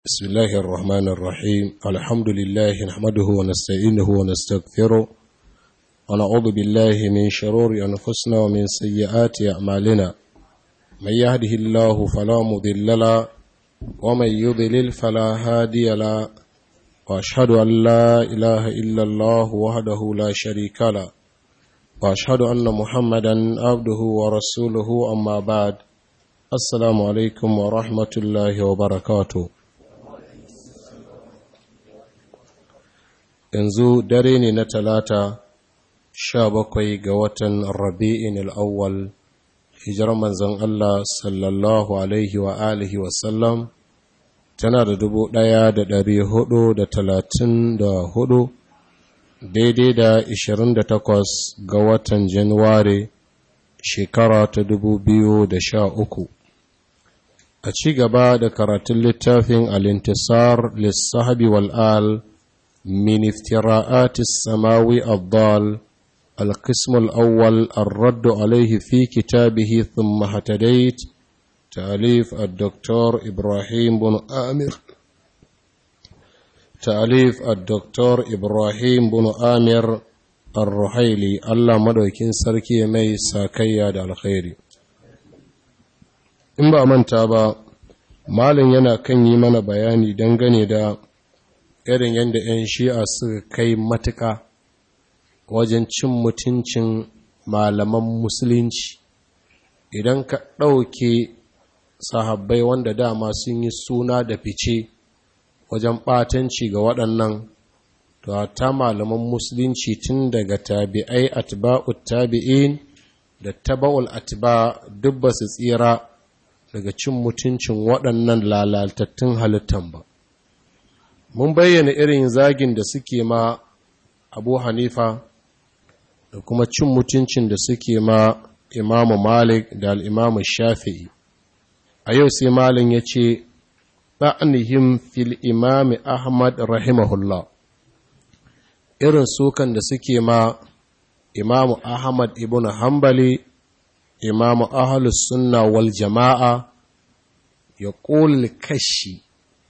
بسم الله الرحمن الرحيم الحمد لله نحمده ونستعينه ونستغفره ونعوذ بالله من شرور أنفسنا ومن سيئات أعمالنا من يهده الله فلا مضل له ومن يضلل فلا هادي له وأشهد أن لا إله إلا الله وحده لا شريك له وأشهد أن محمدا عبده ورسوله أما بعد السلام عليكم ورحمة الله وبركاته yanzu dare ne na talata sha bakwai ga watan rabi'in al'awwal hijirar manzan Allah sallallahu alaihi wa alihi wasallam tana da dubu ɗaya da ɗari hudu da talatin da hudu daidai da ishirin da takwas ga watan januwari shekara ta dubu biyu da sha uku a ci gaba da karatun littafin alintisar lissahabi wal'al من افتراءات السماوي الضال القسم الأول الرد عليه في كتابه ثم هتديت تأليف الدكتور إبراهيم بن آمر تأليف الدكتور إبراهيم بن آمر الرحيلي الله مدوكين سركي مي ساكيا دا الخير in ba manta ba malin yana kan yi mana bayani dangane da irin yadda 'yan shi'a suka kai matuƙa wajen cin mutuncin malaman musulunci idan ka ɗauke sahabbai wanda dama sun yi suna da fice wajen ɓatanci ga waɗannan to ta malaman musulunci tun daga tabi'ai atba'ut tabi'in da taba'ul atba duk ba su tsira daga cin mutuncin waɗannan lalatattun halittan ba mun bayyana irin zagin da suke ma abu hanifa da kuma cin mutuncin da suke ma imamu malik da al'imamu shafi'i a yau sai malin ya ce ɗa'anihim fil imami ahmad rahimahullah irin sukan da suke ma imamu ahmad ibn hambali imamu ahalus sunna wal jama'a ya ƙul kashi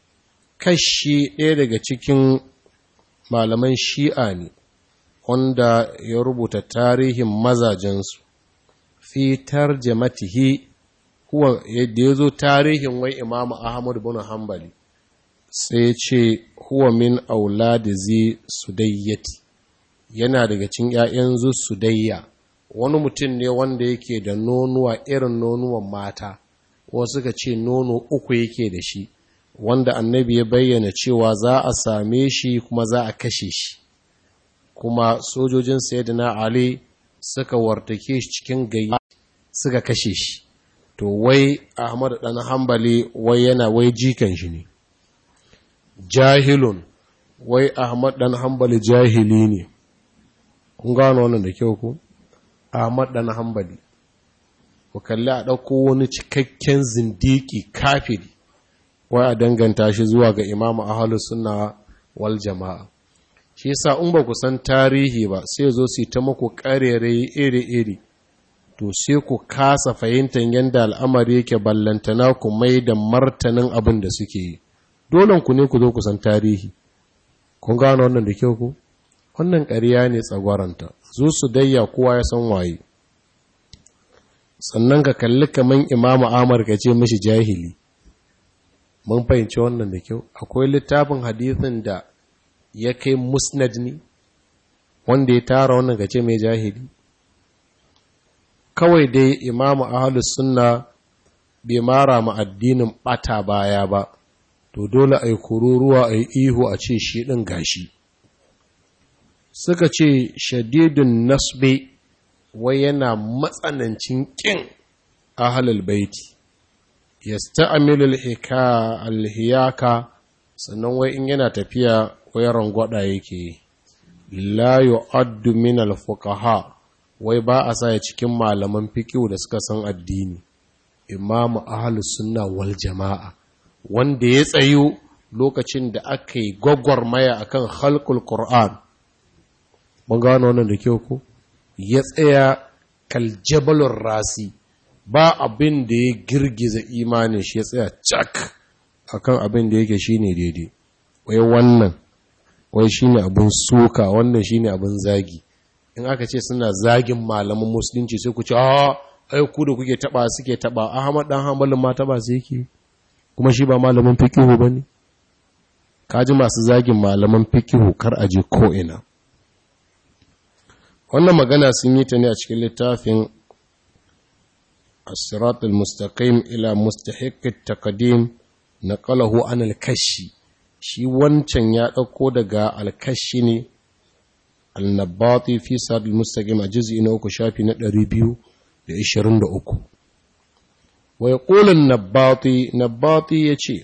kashi ɗaya daga cikin malaman shi'a ne wanda ya rubuta tarihin mazajensu fi tarjamatihi huwa yadda ya zo tarihin wai imamu ahmad bin hanbali sai ce huwa min auladi zi sudayyati yana daga cikin ‘ya'yan zu sudayya wani mutum ne wanda yake da nonuwa irin nonuwan mata wasu suka ce nono uku yake da shi wanda annabi ya bayyana cewa za a same shi kuma za a kashe shi kuma sojojin sayyidina ali suka wartake shi cikin gayya suka kashe shi to wai ahmad dan hambali wai yana wai jikan shi ne jahilun wai ahmad dan hambali jahili ne kun gano wannan da kyau ku ahmad dan hambali ku kalli a ɗauko wani cikakken zindiki kafiri wai a danganta shi zuwa ga imamu ahalu sunna wal jama'a shi yasa in ba ku san tarihi ba sai zo su ta muku karere iri-iri to sai ku kasa fahimtar yadda al'amari yake ballantana ku mai da martanin abin da suke yi dole ku ne ku zo ku san tarihi kun gano wannan da kyau ku wannan ƙarya ne tsagwaranta zo su dayya kowa ya san waye sannan ka kalli kaman imamu amur ka ce mashi jahili mun fahimci wannan da kyau akwai littafin hadithin da ya kai musnad ne wanda ya tara wannan gace mai jahili kawai dai imamu ahalus sunna bai mara ma addinin bata baya ba to dole a yi kururuwa a yi ihu a ce shi ɗin gashi suka ce shadidun nasbe wai yana matsanancin ƙin ahalul baiti yasta'milu al-hiyaka sannan wai in yana tafiya wai rangwada yake la yu'addu min al-fuqaha wai ba a sa cikin malaman fiqh da suka san addini imamu ahlus sunna wal jama'a wanda ya tsayo lokacin da aka yi gwagwarmaya akan khalqul qur'an mun gano wannan da kyau ko ya tsaya kal jabalur rasi ba abin da ya girgiza imanin shi ya tsaya cak akan abin da yake shine daidai wai wannan wai shine abin suka wannan shine abin zagi in aka ce suna zagin malaman musulunci sai ku ce a ai ku da kuke taba suke taba Ahmad dan Hanbalin ma taba sai yake kuma shi ba malamin fiqhu bane kaji masu zagin malaman fiqhu kar aje ko ina wannan magana sun yi ta ne a cikin littafin الصراط المستقيم إلى مستحق التقديم نقله عن الكشي shi wancan ya ɗauko daga alkashi ne annabati fi sadul mustaqim a juz'i na uku shafi na 223 wa yaqulu an-nabati nabati yace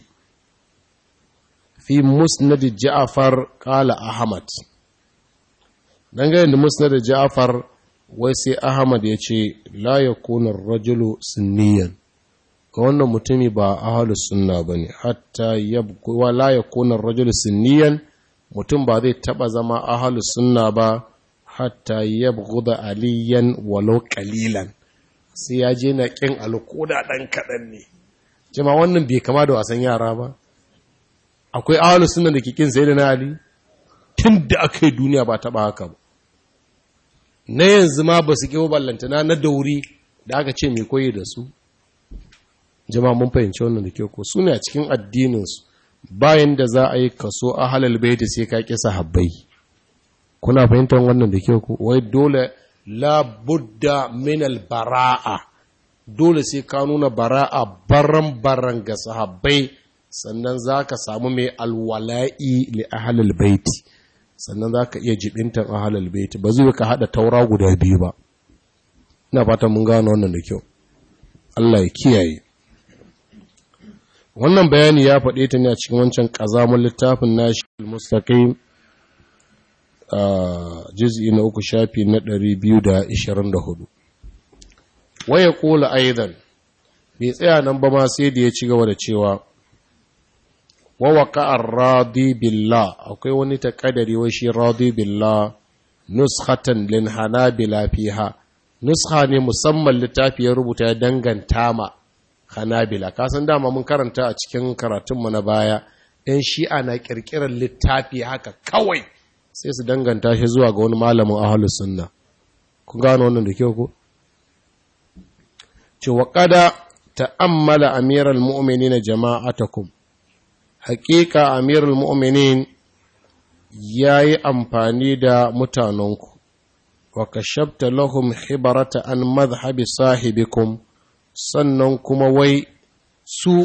fi musnad ja'far qala ahmad dangane da musnad ja'far wai sai ahmad yace la yakunu ar-rajulu sunniyan ga wannan mutumi ba ahalus sunna bane hatta yabqa wa la yakuna ar-rajulu sunniyan mutum ba zai taba zama ahalus sunna ba hatta yabghuda aliyan walau qalilan sai ya je na kin alkoda dan kadan ne jama wannan bai kama da wasan yara ba akwai ahalus sunna da ke kin sayyidina ali tunda akai duniya ba taba haka ba na yanzu ma ba su kiwo ballantana na dauri da aka ce mai koyi da su jama'a mun fahimci wannan da kyau ko su ne a cikin addininsu bayan da za a yi kaso a halal baiti sai ka ƙi sahabbai kuna fahimtar wannan da kyau ko wai dole la budda min al bara'a dole sai ka nuna bara'a baran baran ga sahabbai sannan za ka samu mai alwala'i li ahlal baiti sannan za ka iya jibintan ahlal baiti ba zai ka haɗa taura guda biyu ba ina fatan mun gano wannan da kyau Allah ya kiyaye wannan bayani ya faɗe ta ne a cikin wancan ƙazamun littafin nashi al-mustaqim a juz'i na uku shafi na 224 waya kula aidan bai tsaya nan ba ma sai da ya ci gaba da cewa wa waqa'a radi billah akwai wani takadari wai shi radi billah nuskhatan lin hanabila fiha nuskha ne musamman littafi ya rubuta ya danganta ma hanabila kasan dama mun karanta a cikin karatunmu na baya yan shi'a na kirkirar littafi haka kawai sai su danganta shi zuwa ga wani malamin ahalus sunna kun gano wannan da kyau ko ce wa qada ta'ammala amiral mu'minin jama'atakum haqiqa amiral mu'minin yayi amfani da mutanenku wa kashabta lahum hibarata an madhhabi sahibikum sannan kuma wai su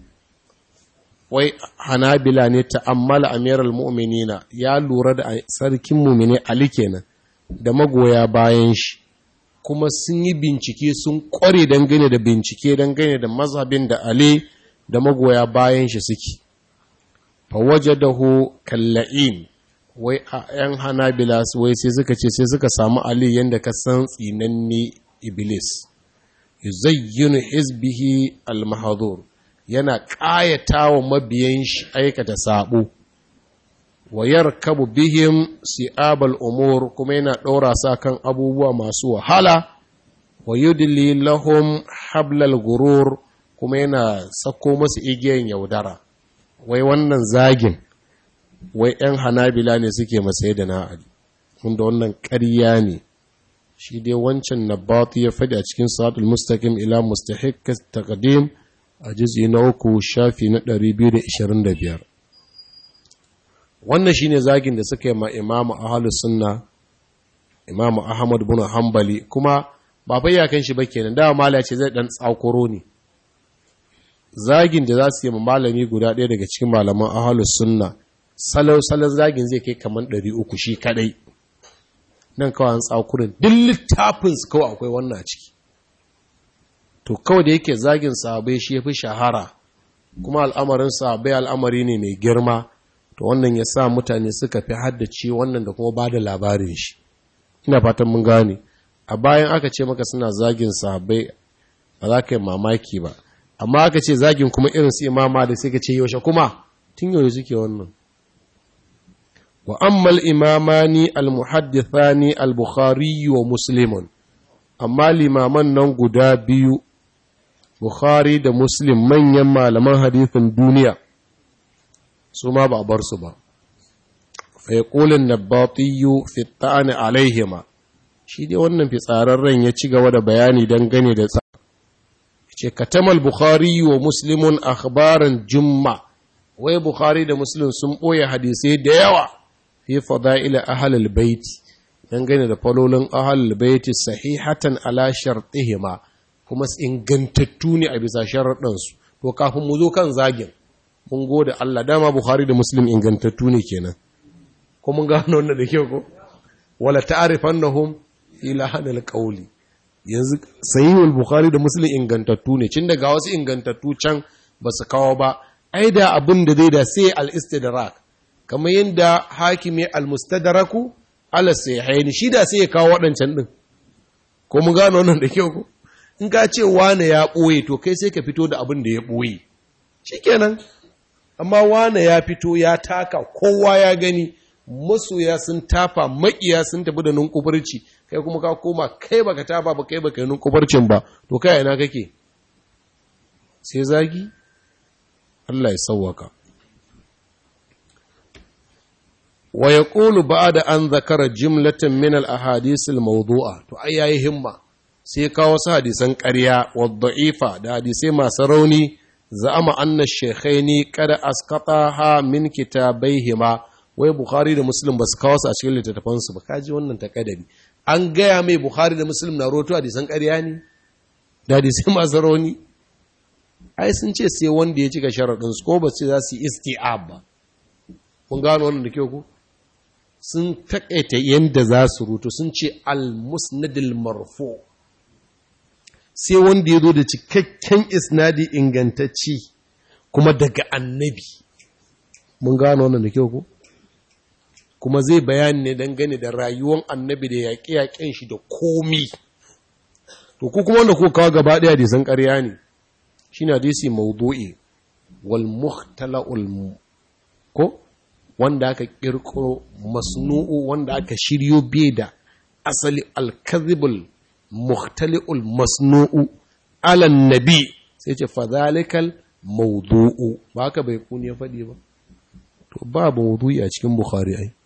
wai hanabila ne ta'ammala amiral mu'minina ya lura da sarkin mu'mini ali kenan da magoya bayan shi kuma sun yi bincike sun kware dangane da bincike dangane da mazhabin da ali da magoya bayan shi suke fa wajadahu kalla'in wai a yan hanabila wai sai suka ce sai suka samu ali yanda ka san tsinanne iblis yuzayyinu hizbihi al-mahdhur yana ƙayata wa mabiyan shi aikata sabo wa yarkabu bihim si'abal umur kuma yana ɗora sa kan abubuwa masu wahala wa yudli lahum hablal gurur kuma yana sako masu igiyan yaudara wai wannan zagin wai 'yan hanabila ne suke masai da na'adi wanda wannan ƙarya ne shi dai wancan nabatu ya faɗi a cikin sa'atul mustaqim ila mustahiq taqdim a juz'i na uku shafi na 225 wannan shine zagin da suka yi ma imamu ahlus sunna imamu ahmad bin hanbali kuma ba fa iyakan shi ba kenan da mala ce zai dan tsakuro ne zagin da za su yi ma malami guda ɗaya daga cikin malaman ahlus sunna salau salau zagin zai kai kaman 300 shi kadai nan kawai an tsakurin duk littafinsu kawai akwai wannan ciki to kawai da yake zagin sahabai shi ya fi shahara kuma al'amarin sahabai al'amari ne mai girma to wannan ya sa mutane suka fi haddace wannan da kuma ba da labarin shi ina fatan mun gane a bayan aka ce maka suna zagin sahabai ba za ka yi mamaki ba amma aka ce zagin kuma irin su imama da sai ka ce yaushe kuma tun yaushe suke wannan وأما الإمامان المحدثان البخاري ومسلم أما الإمامان ننقدا بيو بخاري دا مسلم من يما لما حديث الدنيا su ma ba a bar su ba fa yaqulun nabatiyu fi ta'ani alaihima shi dai wannan fitsararren ya ci gaba da bayani dangane da ce katamal bukhari wa muslimun akhbaran jumma wai bukhari da muslim sun ɓoye hadisai da yawa fi fada'ila ahlul baiti dangane da falolin ahlul baiti sahihatan ala shartihima kuma ingantattu ne a bisa sharaɗansu to kafin mu zo kan zagin mun gode Allah dama bukhari da muslim ingantattu ne kenan ko mun gano wannan da kyau ko wala ta'rifannahum fi lahanil qawli yanzu sahihul bukhari da muslim ingantattu ne cin daga wasu ingantattu can ba su kawo ba ai da abin da zai da sai al-istidrak kamar yadda hakimi al-mustadraku ala sahihaini shi da sai ya kawo waɗancan din ko mun gano wannan da kyau ko in ka ce wane ya ɓoye to kai sai ka fito da abin da ya ɓoye shikenan amma wane ya fito ya taka kowa ya gani masoya sun tafa makiya sun tafi da nunkufurci kai kuma ka koma kai baka tafa ba kai baka yi nunkufurcin ba to kai ina kake sai zagi Allah ya sauwaka wa yaqulu ba'da an zakara jumlatan min al ahadith al mawdu'a to ai yayi himma sai kawo wasu hadisan ƙarya wa da'ifa da hadisai masu rauni za'ama anna shaykhaini kada asqataha min kitabaihima wai Bukhari da Muslim ba su kawo su a cikin littattafansu ba kaji wannan takadari an gaya mai Bukhari da Muslim na roto hadisan ƙarya ne da hadisai masu rauni ai sun ce sai wanda ya cika sharaɗin su ko ba ce za su yi isti'ab ba mun gano wannan da kyau ko sun takaita yanda za su roto sun ce al-musnadil marfu sai wanda ya zo da cikakken isnadi ingantacci kuma daga annabi mun gano wannan da kyau ko kuma zai bayani ne dangane da rayuwar annabi da yaƙe-yaƙen shi da komi to ku kuma wanda ku kawo gaba ɗaya hadisan ƙarya ne shi ne hadisi maudu'i wal muhtala'ul ko wanda aka ƙirƙiro masnu'u wanda aka shiryo bai da asali alkazibul muhtali'ul masnu'u alan nabi sai ce fadhalikal maudu'u ba haka bai kuni ya faɗi ba to ba maudu'i a cikin bukhari ai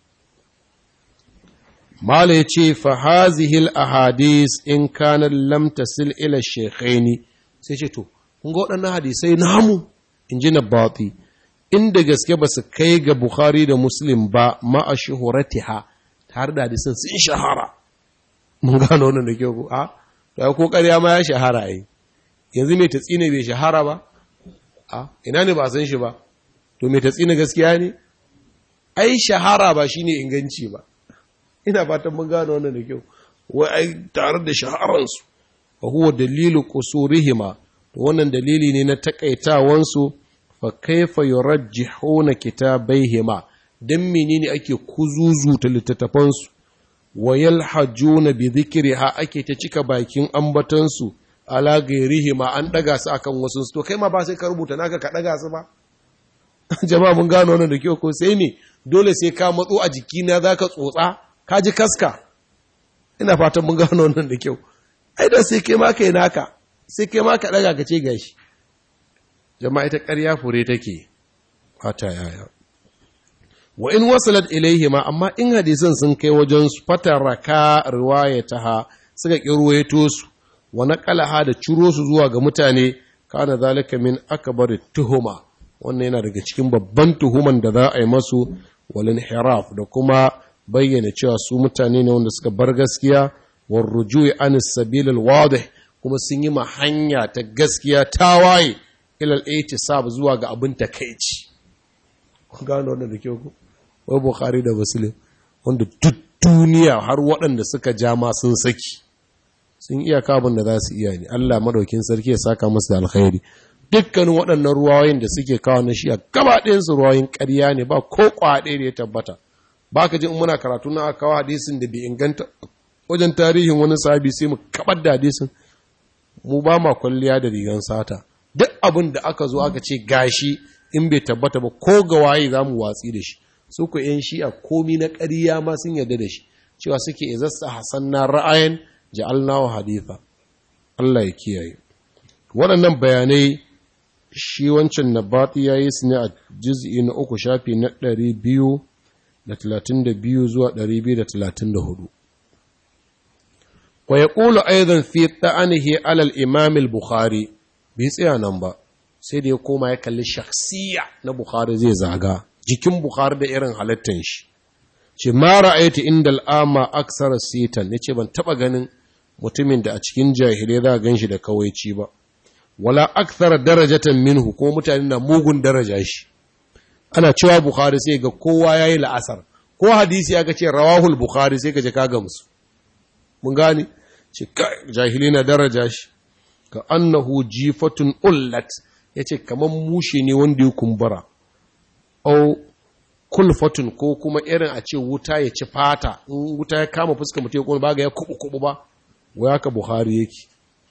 Mala ya ce, Fahazihil ahadis in kanar lamtasil ila shekhaini sai ce, To, kun ga waɗannan hadisai namu, in ji na bati, inda gaske ba su kai ga Bukhari da Muslim ba ma'a shuhuratiha tare da hadisan sun shahara. Mun gano wannan da kyau ko? A, to ya ko ƙarya ma ya shahara yi. Yanzu mai tatsina bai shahara ba? A, ina ne ba san shi ba? To mai tatsina gaskiya ne? Ai, shahara ba shine inganci ba. ina fatan mun gano wannan da kyau wai ai tare da shaharansu fa huwa dalilu qusurihima to wannan dalili ne na takaitawansu fa kaifa yurajjihuna kitabaihima dan menene ake kuzuzuta littattafansu wa yalhajuna bi dhikriha ake ta cika bakin ambatansu ala gairihima an daga su akan wasu to kai ma ba sai ka rubuta naka ka daga su ba jama'a mun gano wannan da kyau ko sai ne dole sai ka matso a jikina zaka tsotsa ka ji kaska ina fatan mun gano wannan da kyau ai da sai kai ma kai naka sai kai ma ka daga ka ce gashi jama'a ita ƙarya fure take fata yaya wa in wasalat ilaihima amma in hadisan sun kai wajen su fataraka riwayataha suka kirwayeto su wa naqalaha da ciro su zuwa ga mutane kana zalika min akbar tuhuma wannan yana daga cikin babban tuhuman da za a yi masu walin hiraf da kuma bayyana cewa su mutane ne wanda suka bar gaskiya war rujui an sabil wadih kuma sun yi ma hanya ta gaskiya ta waye ilal ihtisab zuwa ga abin takeici kun gano wannan da kyau ko wai bukhari da muslim wanda duk duniya har waɗanda suka ja ma sun saki sun iya kabin da za su iya ne Allah madaukin sarki ya saka musu da alkhairi dukkanin waɗannan ruwayoyin da suke kawo na shi a gaba ɗayansu ruwayoyin ƙarya ne ba ko kwaɗe da ya tabbata ba ka ji in muna karatu na aka kawo hadisin da bai inganta wajen tarihin wani sahabi sai mu kabar da hadisin mu ba ma kwalliya da rigan sata duk abin da aka zo aka ce gashi in bai tabbata ba ko ga waye za mu watsi da shi su ku yan shi'a komi na ƙarya ma sun yarda da shi cewa suke izasta hasan na ra'ayin ja'alnahu haditha Allah ya kiyaye waɗannan bayanai shi wancan nabati ya yi su ne a juz'i na uku shafi na ɗari biyu da talatin da biyu zuwa ɗari biyu da talatin da hudu wa ya ƙulu aizan fi ta'anihi alal imamil bukhari bai tsaya nan ba sai da ya koma ya kalli shaksiya na bukhari zai zaga jikin bukhari da irin halittan shi ce ma ra'aytu inda al'ama aksara sitan yace ban taba ganin mutumin da a cikin jahilai za gan shi da kawaici ba wala akthara darajatan minhu ko mutane na mugun daraja shi ana cewa bukhari sai ga kowa yayi la'asar ko hadisi aka ce rawahul bukhari sai ka je ka gamsu mun gane ce jahili na daraja shi ka annahu jifatun ullat yace kaman mushe ne wanda ya kumbura au kulfatun ko kuma irin a ce wuta ya ci fata in wuta ya kama fuska mutum ya kuma baga ya kubu kubu ba wai haka buhari yake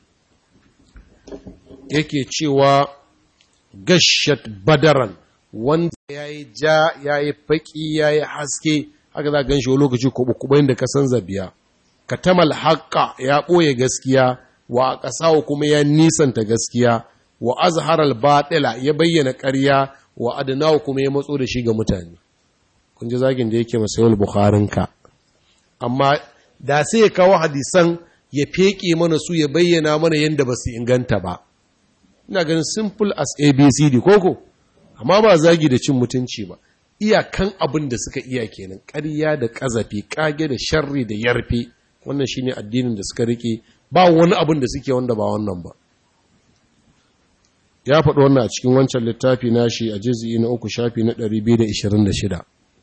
yake cewa gashat badaran wanda ya yi ja ya yi faƙi ya yi haske haka za gan shi wani lokaci kubu kubu inda ka san zabiya ka tamal haƙƙa ya ɓoye gaskiya wa a ƙasa kuma ya nisanta gaskiya wa azharal batila ya bayyana ƙarya wa adnahu kuma ya matso da shi ga mutane kun ji zagin da yake masayul bukharinka amma da sai ya kawo hadisan ya feke mana su ya bayyana mana yadda ba su inganta ba ina ganin simple as abcd koko amma ba zagi da cin mutunci ba iyakan abin da suka iya kenan ƙarya da ƙazafi ƙage da sharri da yarfe wannan shine addinin da suka rike ba wani abin da suke wanda ba wannan ba ya faɗi wannan a cikin wancan littafi nashi a jizi na uku shafi na 226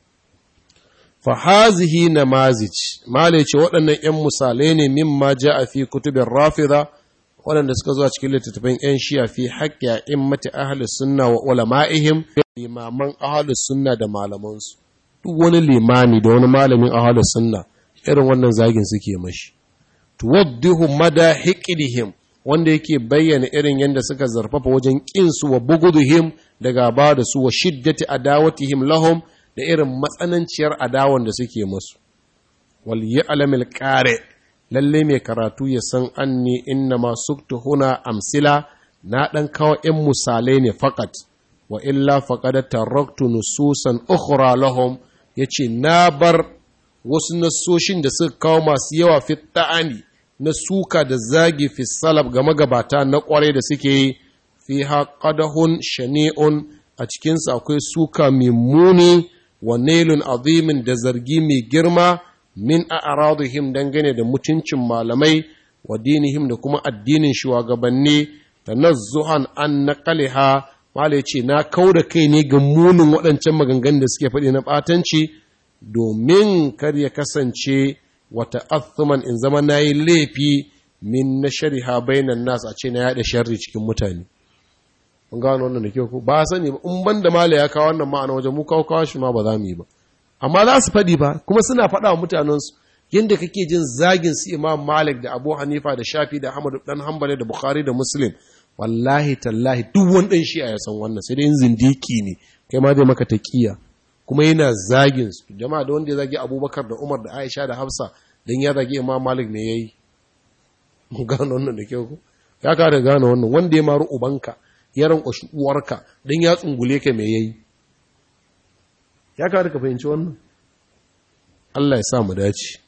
fahazihi na mazic male ce waɗannan 'yan misalai ne mimma ja a fi kutubin rafida waɗanda suka zuwa cikin littattafan 'yan shiya fi haƙƙi a immati ahalus sunna wa ulama'ihim limaman ahalus sunna da malamansu duk wani limami da wani malamin ahalus sunna irin wannan zagin suke mashi tuwaddihu mada hiqdihim wanda yake bayyana irin yadda suka zarfafa wajen ƙinsu wa buguduhim da gaba da su wa shiddati adawatihim lahum da irin matsananciyar adawan da suke musu wal ya'lamil qari lalle mai karatu ya san anni inna ma suktu huna amsila na dan kawo in misalai ne fakat wa illa faqad taraktu nususan ukhra lahum yace na bar wasu nasoshin da suka kawo masu yawa fi ta'ani na suka da zagi fi salaf ga magabata na kwarai da suke yi fi haƙadahun shani'un a cikinsu akwai suka mai muni wa nailun azimin da zargi mai girma min a aradihim dangane da mutuncin malamai wa dinihim da kuma addinin shugabanni da nazzuhan an naqaliha malai ce na kau da kai ne ga munin waɗancan maganganun da suke faɗi na ɓatanci domin kar ya kasance wata athuman in zama na yi laifi min na shariha bainan nasu a ce na yaɗa sharri cikin mutane mun gano wannan da kyau ko ba sani ba in ban da mala ya kawo wannan ma'ana wajen mu kawo kawo shi ma ba za mu yi ba amma za su faɗi ba kuma suna faɗa wa mutanensu yadda kake jin zagin su imam malik da abu hanifa da shafi da ahmad dan hanbali da bukhari da muslim wallahi tallahi duk wani ɗan shi'a ya san wannan sai dai zindiki ne kai ma zai maka taqiya kuma yana zagin su jama'a da wanda ya zagi abubakar da umar da aisha da hafsa don ya zagi imam malik ne ya yi mun gano wannan da kyau ko ya ka da gano wannan wanda ya maru ubanka ya rankwashi uwarka don ya tsungule ka me ya yi ya ka da ka fahimci wannan Allah ya sa mu dace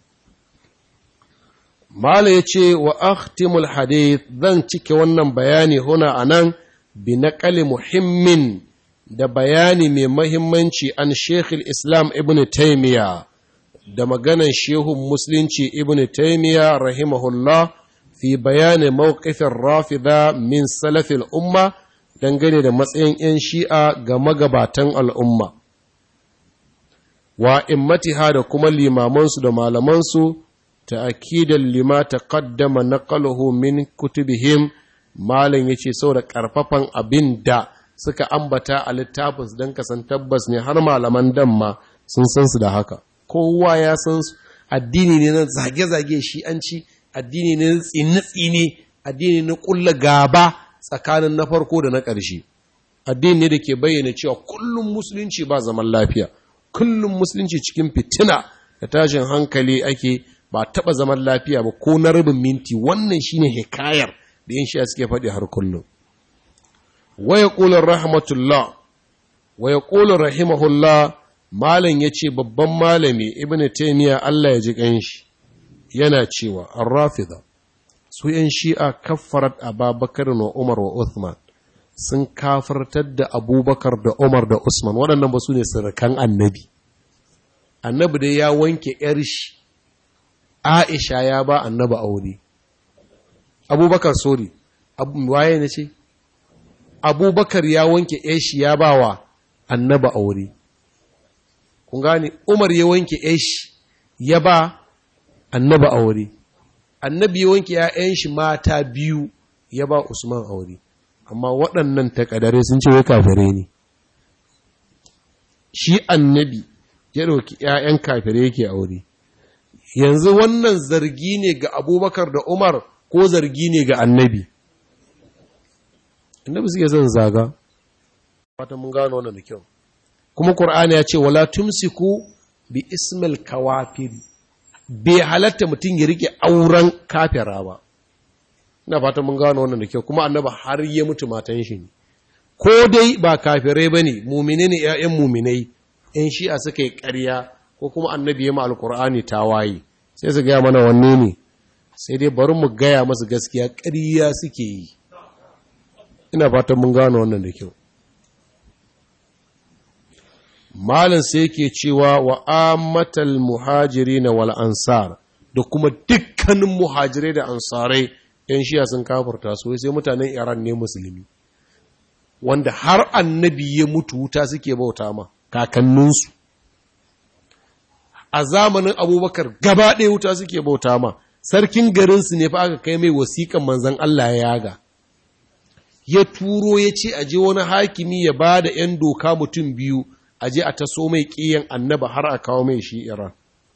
Mala ya ce wa akhtimul hadith zan cike wannan bayani huna anan bi naqali muhimmin da bayani mai mahimmanci an Sheikhul Islam Ibn Taymiya da maganan Shehun Musulunci Ibn Taymiya rahimahullah fi bayani mawqifin rafida min salafil umma dangane da matsayin 'yan shi'a ga magabatan al'umma. Wa immatiha da kuma limamansu da malamansu ta akidan lima ta kaddama na min kutubihim malin ya ce sau da ƙarfafan abin da suka ambata a littafinsu don kasan tabbas ne har malaman damma sun san su da haka kowa ya san su addini ne na zage-zage shi an ci addini ne na tsine-tsine addini na kulla gaba tsakanin na farko da na ƙarshe addini ne da ke bayyana cewa kullum musulunci ba zaman lafiya kullum musulunci cikin fitina da tashin hankali ake ba taɓa zaman lafiya ba ko na rabin minti wannan shine hikayar da yin shi suke faɗi har kullum wa yaqulu rahmatullah wa yaqulu rahimahullah malam yace babban malami ibnu taymiya Allah ya ji kanshi yana cewa ar-rafida su yan shi'a kaffarat ababakar wa umar wa uthman sun kafartar da abubakar da umar da usman waɗannan ba su ne sirrikan annabi annabi dai ya wanke ‘yar shi aisha ya ba annabi aure abubakar sori waye na ce abubakar ya wanke ‘yar shi ya ba wa annabi aure kun gane umar ya wanke ‘yar shi ya ba annabi aure annabi ya wanke ‘ya'yan shi mata biyu ya ba usman aure amma waɗannan takadare sun ce wai kafirai ne shi annabi ya ɗauki ‘ya'yan kafirai yake aure yanzu wannan zargi ne ga abubakar da umar ko zargi ne ga annabi annabi suke son zaga fata mun gano wannan da kyau kuma ƙur'ani ya ce wala tumsiku bi ismil kawafiri bai halatta mutum ya rike auren kafira ba ina fata mun gano wannan da kyau kuma annaba har ya mutu matan shi ne ko dai ba kafirai ba ne mumine ne ‘ya'yan muminai ‘yan shi'a suka yi ƙarya ko kuma annabi ya ma alƙur'ani ta waye sai su gaya mana wanne ne sai dai bari mu gaya masu gaskiya ƙarya suke yi ina fata mun gano wannan da kyau malin sai yake cewa wa ammatal muhajiri na wal ansar da kuma dukkanin muhajirai da ansarai ‘yan shiya sun kafarta su sai mutanen Iran ne musulmi, wanda har annabi ya mutu wuta suke bauta ma kakanninsu. A zamanin abubakar gaba ɗaya wuta suke bauta ma, sarkin garinsu ne fa aka kai mai wasiƙan manzan Allah ya yaga. Ya turo ya ce a je wani hakimi ya ba da ‘yan doka mutum biyu a je a taso mai ƙiyan annaba har a kawo mai shi Iran.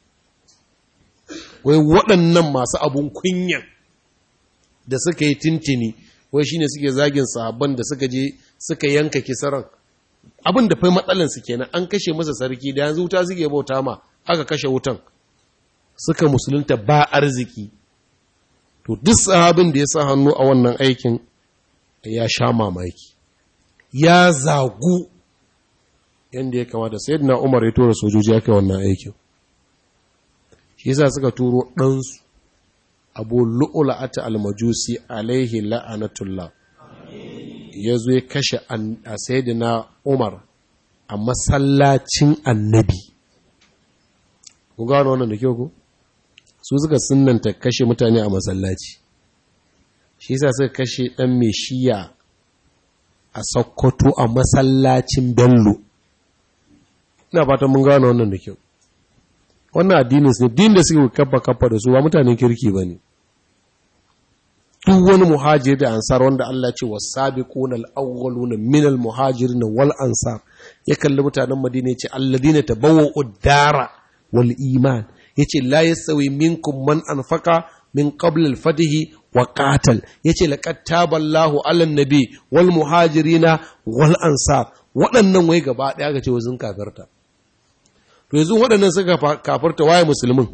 Wai waɗannan masu abun kunyan da suka yi tintini wai shine suke zagin sahabban da suka je suka yanka kisaran abin da fai matsalan su kenan an kashe masa sarki da yanzu wuta suke bauta ma aka kashe wutan suka musulunta ba arziki to duk sahabin da ya sa hannu a wannan aikin ya sha mamaki ya zagu yadda ya kamata sayyidina Umar ya tura sojoji aka wannan aikin shi yasa suka turo ɗansu abu lu'ula'ata almajusi alaihi la'anatullah ya zo ya kashe a sayidina umar a masallacin annabi ku gano wannan da kyau ku su suka sunanta kashe mutane a masallaci shi sa suka kashe ɗan mai shiya a sokoto a masallacin bello ina fatan mun gano wannan da kyau wannan addinin ne din da suke kafa kafa da su ba mutanen kirki ba ne duk wani muhajir da ansar wanda Allah ce wa sabiquna al-awwaluna min al-muhajirin wal ansar ya kalli mutanen Madina ya ce alladina tabawwa'u ad-dara wal iman yace la yasawi minkum man anfaqa min qabl al-fatihi wa qatal yace laqad taballahu 'ala an-nabi wal muhajirina wal ansar waɗannan wai gaba ɗaya ga ce wazin kafirta to yanzu waɗannan suka kafarta waye musulmin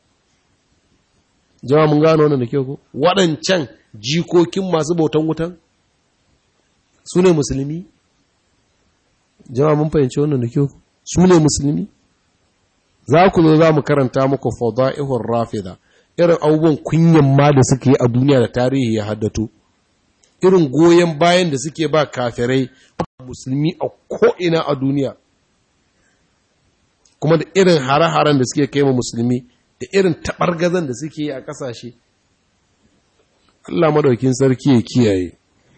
jama mun gano wannan da ke ku waɗancan jikokin masu bautan wutan su ne musulmi jama mun fahimci wannan da ke ku su ne musulmi za ku zo za mu karanta muku fada'ihun rafida irin abubuwan kunyan ma da suke a duniya da tarihi ya haddato irin goyon bayan da suke ba kafirai musulmi a ko'ina a duniya kuma da irin hare-haren da suke kai ma musulmi da irin taɓargazan da suke yi a ƙasashe Allah madaukin sarki ya kiyaye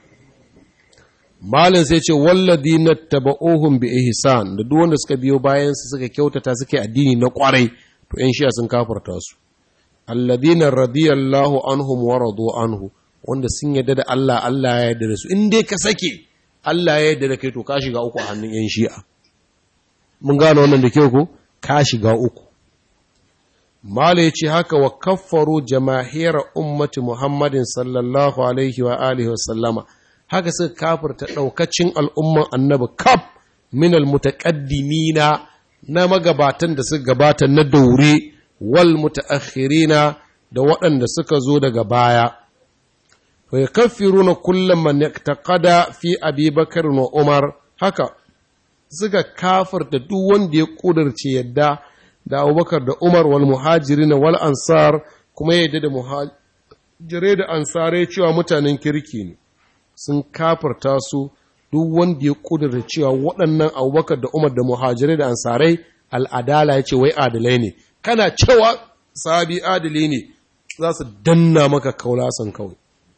malin sai ce walladi na taba'ohun bi ihsan da duk wanda suka biyo bayan su suka kyautata suke addini na kwarai to ƴan shiya sun kafarta su alladina radiyallahu anhum wa radu anhu wanda sun yarda da Allah Allah ya yarda da su in dai ka sake Allah ya yarda da kai to ka shiga uku a hannun ƴan shi'a mun gano wannan da kyau ko ka shiga uku mala ya ce haka wa kaffaru jamahira ummati muhammadin sallallahu alaihi wa alihi wasallama haka suka kafirta ɗaukacin al'umman annabi kaf min almutaqaddimina na magabatan da suka gabata na daure wal mutaakhirina da waɗanda suka zo daga baya wa yukaffiruna kullu man yaqtada fi abi bakr wa umar haka suka kafirta duk wanda ya kudurce yadda da abubakar da umar wal muhajirin wal ansar kuma yadda da muhajirai da ansarai cewa mutanen kirki ne sun kafirta su duk wanda ya kudurta cewa waɗannan abubakar da umar da muhajirai da ansarai al'adala ya ce wai adalai ne kana cewa sabi adali ne za su danna maka kaulasan kawai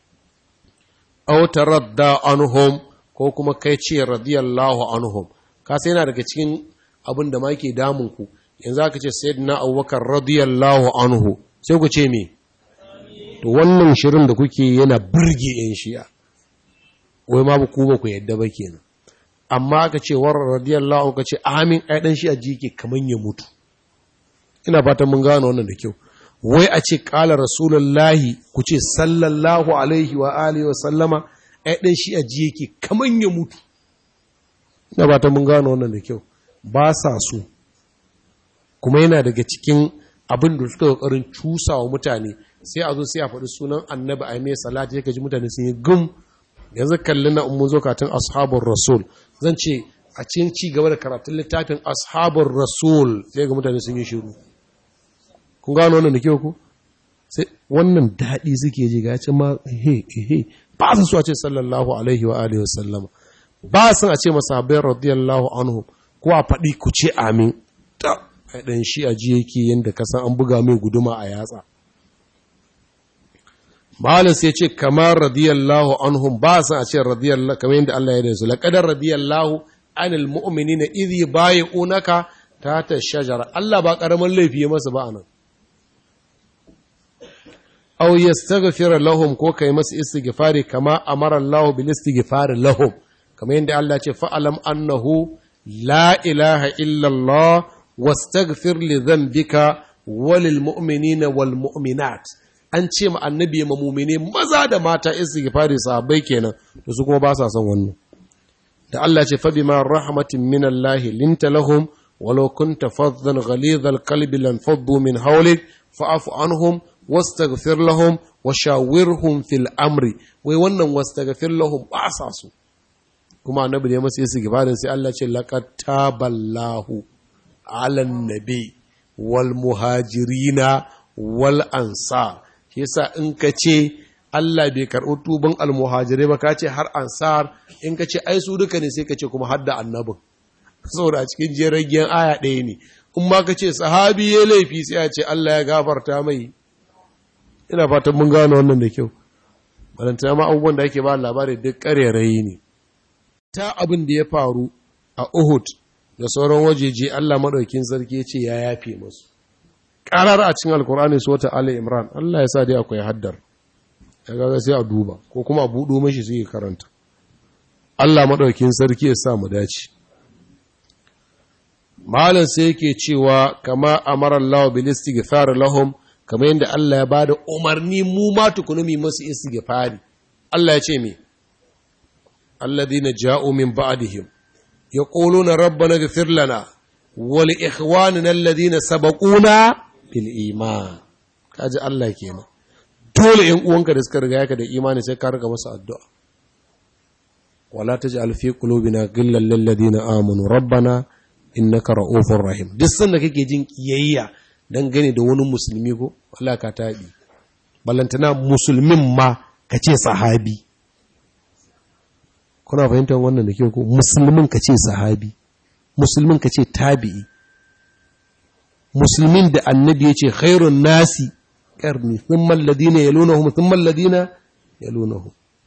autar radda anhum ko kuma kai ce radiyallahu anhum ka sai yana daga cikin abin da ma ke damun ku yanzu aka ce sayyidina abubakar radiyallahu anhu sai ku ce me to wannan shirin da kuke yana burge yan shi'a wai ma ku ba ku yadda ba kenan amma aka ce war radiyallahu anhu ka ce amin ai dan shi'a ji ke kaman ya mutu ina fatan mun gano wannan da kyau wai a ce kala rasulullahi ku ce sallallahu alaihi wa alihi wa sallama ai dan shi'a ji yake kaman ya mutu ina fatan mun gano wannan da kyau ba sa so kuma yana daga cikin abin da suka kokarin cusa wa mutane sai a zo sai a faɗi sunan annabi a mai salati ya ji mutane sun yi gum yanzu kalli na mun zo katin ashabun rasul zan ce a cikin ci gaba da karatun littafin ashabun rasul sai ga mutane sun yi shiru kun gano wannan da kyau ku sai wannan daɗi suke ji ga ce ma he he ba su so a ce sallallahu alaihi wa alihi wa sallama ba sun a ce masahabai radiyallahu anhu ko a faɗi ku ce amin ta ɗan shi a ji yake yadda kasan an buga mai guduma a yatsa malin sai ce kamar radiyallahu anhum ba sun a ce radiyallahu kamar yadda Allah ya da su laƙadar radiyallahu anil mu'minina idh yubayi'unaka ta shajara Allah ba ƙaramin laifi ya masa ba anan aw yastaghfira lahum ko kai masa istighfari kama amara Allah bil istighfari lahum kamar yadda Allah ce fa'alam annahu la ilaha illallah wastaghfir li dhanbika walil mu'minina wal mu'minat an ce ma annabi ma mu'mine maza da mata istighfari sahabbai kenan to su kuma ba sa son wannan da Allah ce fa bima rahmatin min Allah linta lahum walau kunta faddan ghalidhal qalbi lan faddu min hawlik fa'fu anhum wastaghfir lahum wa shawirhum fil amri wai wannan wastaghfir lahum ba sa su kuma annabi ne masa yasu gibarin sai Allah ce laqad taballahu ala nabi wal muhajirina wal ansar yasa in ka ce Allah bai karɓi tuban almuhajirai ba ka ce har ansar in ka ce ai su duka ne sai ka ce kuma hadda annabin saboda a cikin jeragen aya ɗaya ne in ma ka ce sahabi ya laifi sai a ce Allah ya gafarta mai ina fatan mun gano wannan da kyau balantana ma abubuwan da ake ba labari duk ƙarerayi ne ta abin da ya faru a Uhud da sauran wajeje Allah maɗaukin sarki ya ce ya yafe musu ƙarar a cikin alkur'ani su wata Ali Imran Allah ya sa dai akwai haddar ya gaga sai a duba ko kuma a buɗo mashi sai ya karanta Allah maɗaukin sarki ya sa mu dace malam sai yake cewa kama amara Allah bil istighfar lahum kamar yadda Allah ya bada umarni mu ma tukunu mu masu istighfari Allah ya ce me alladhina ja'u min ba'dihim yaquluna rabbana ighfir lana wa li ikhwanina alladhina sabaquna bil iman kaji Allah kenan dole ‘yan uwanka da suka riga yaka da imani sai ka riga masu addu'a. Wala ta ji alfi ƙulobina gillan lalladi na amunu, rabbana innaka ra'ufin rahim. Duk sanda kake jin ƙiyayya don gane da wani musulmi ko, Allah ka taɗi. Ballantana musulmin ma ka ce sahabi. Kuna fahimtar wannan da ke ko? Musulmin ka ce sahabi, musulmin ka ce tabi'i. Musulmin da annabi ya ce khairun nasi القرن ثم الذين يلونهم ثم الذين يلونهم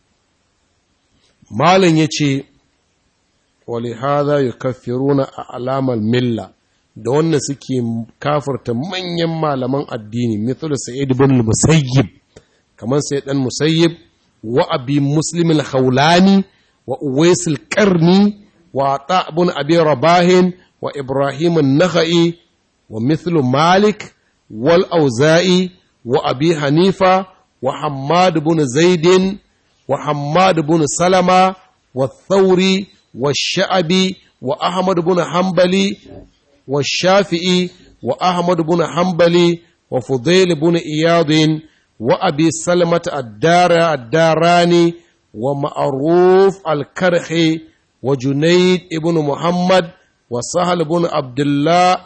مالن yace ولهذا يكفرون اعلام المله da wannan suke kafirta manyan malaman addini mithal sa'id ibn al-musayyib kaman sai dan musayyib wa abi muslim al-khawlani wa uwais al-qarni wa ta ibn abi rabah wa ibrahim an-nakhai wa mithlu malik wal auza'i وأبي حنيفة وحماد بن زيد وحماد بن سلمة والثوري والشعبي وأحمد بن حنبلي والشافعي وأحمد بن حنبلي وفضيل بن إياض wa abi salmata addara addarani wa ma'ruf al-karhi wa junayd ibn muhammad wa sahal ibn abdullah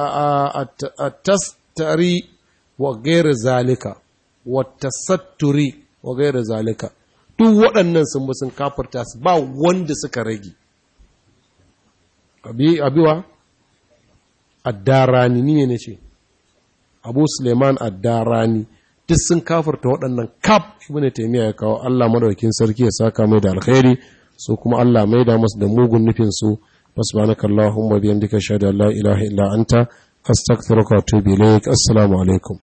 at-tastari wa ghayr zalika wa tasatturi wa ghayr zalika duk waɗannan sun bi sun kafarta su ba wanda suka rage abiwa addarani ni ne ce abu suleiman addarani duk sun kafarta waɗannan kaf ibn taymiya ya kawo Allah madaukakin sarki ya saka mai da alkhairi so kuma Allah mai da masu da mugun nufin su subhanakallahumma bihamdika shada la ilaha illa anta astaghfiruka wa atubu ilaik assalamu alaikum